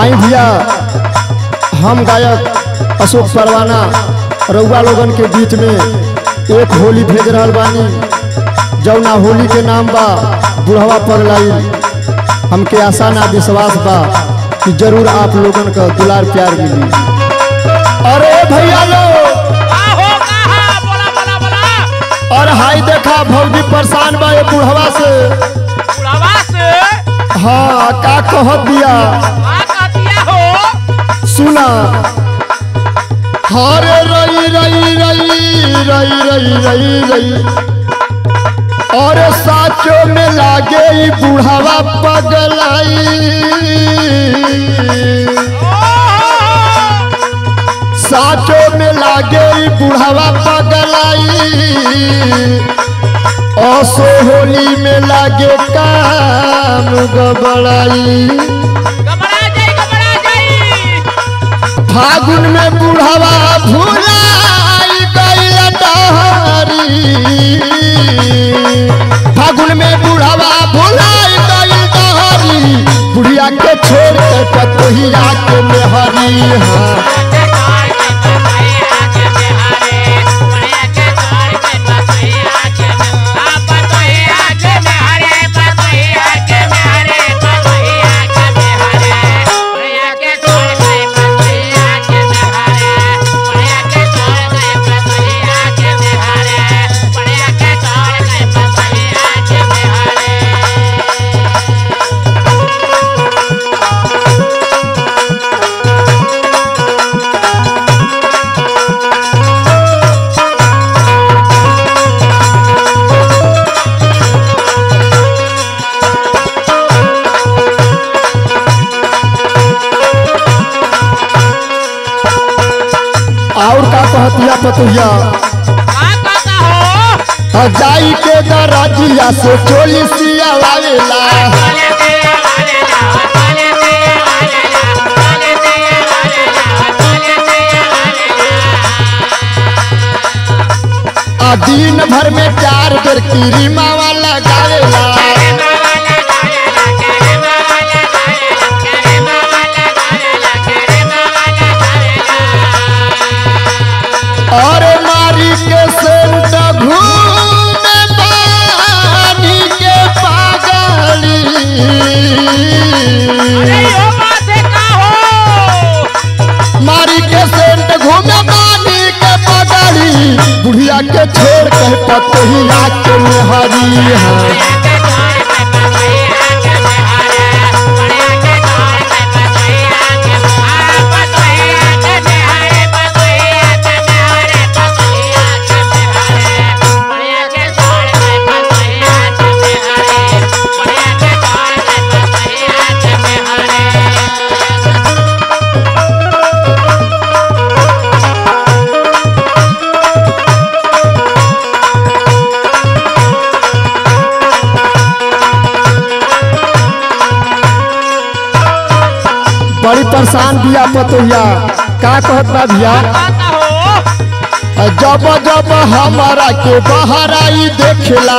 आई भैया हम गायक अशोक परवाना रउआ लोगन के बीच में एक होली भेज रहल बानी जौना होली के नाम बा बुढ़वा पगलाई हमके आशा ना विश्वास बा कि जरूर आप लोगन का दुलार प्यार मिली अरे भैया लोग का हो कहा बोला बोला बोला और हाई देखा भौजी परेशान बा ये बुढ़वा से बुढ़ावा से हाँ का कहत दिया का कह दिया हो सुना हरे रई रई रई रई रई रई रई और साचो में लागे ई बुढ़ावा पगलाई साचो में लागे ई बुढ़ावा पगलाई असो होली में लागे काम गबड़ाई घबरा जाई घबरा जाई फागुन में बुढ़ावा भुलाई गईल डहरी फागुन में बुढ़ावा भुलाई गईल डहरी बुढ़िया के छोड़ के पतोहिया के मेहरी हाँ और का कहतिया पतोहिया आ जाई के दरजिया से चोली सिया वालेला आ दिन भर में चार बेर क्रीमा वाला गावेला और मारी के सेंट घूमे पानी के पागली मारी के सेंट घूमे पानी के पागली बुढ़िया के छोड़ के पतोहिया के मेहरी है बड़ी परेशान बिया पतोहिया का कहत बा भैया जब जब हमारा के बाहर आई देखला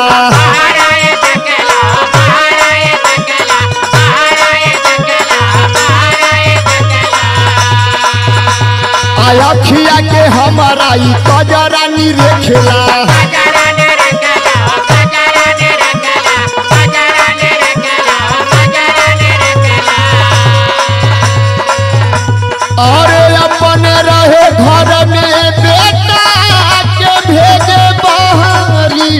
अखिया के हमारा ई कजरा नी रेखेला अरे अपन रहे घर में बेटा के भेजे बहरी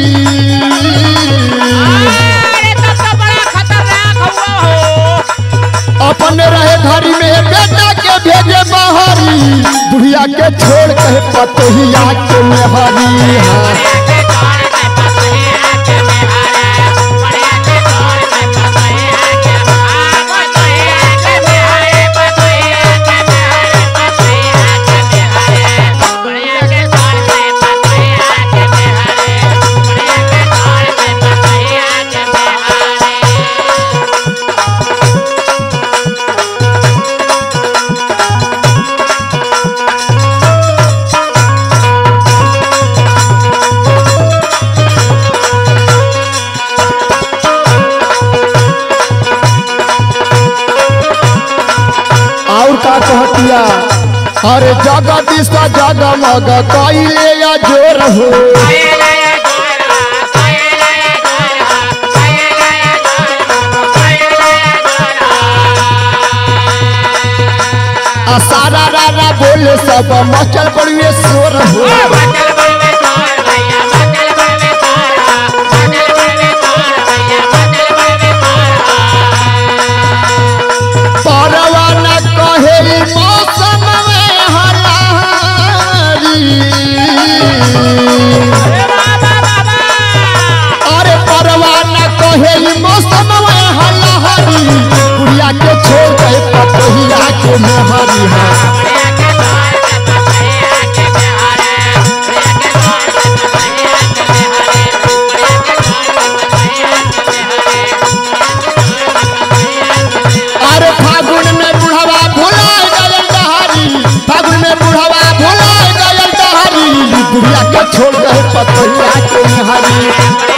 अपन रहे घर में बेटा के भेजे बहरी बुढ़िया के छोड़ के पतोहिया के मेहरी हाँ Bye. अरे जगदीश जगमग कैले या जोर हो आ सारा रारा बोले सब मचल पड़िए शोर हो परवा न कहे मौसम में हलारी अरे परवा न कहे मौसम में हलारी कुड़िया के छोड़ गए पतहिया के मोहरी है अरे फागुन में बुढ़वा भुला गयल डहारी फागुन में बुढ़वा भुला गयल डहारी बुढ़िया के छोड़ गए पतहिया के मोहरी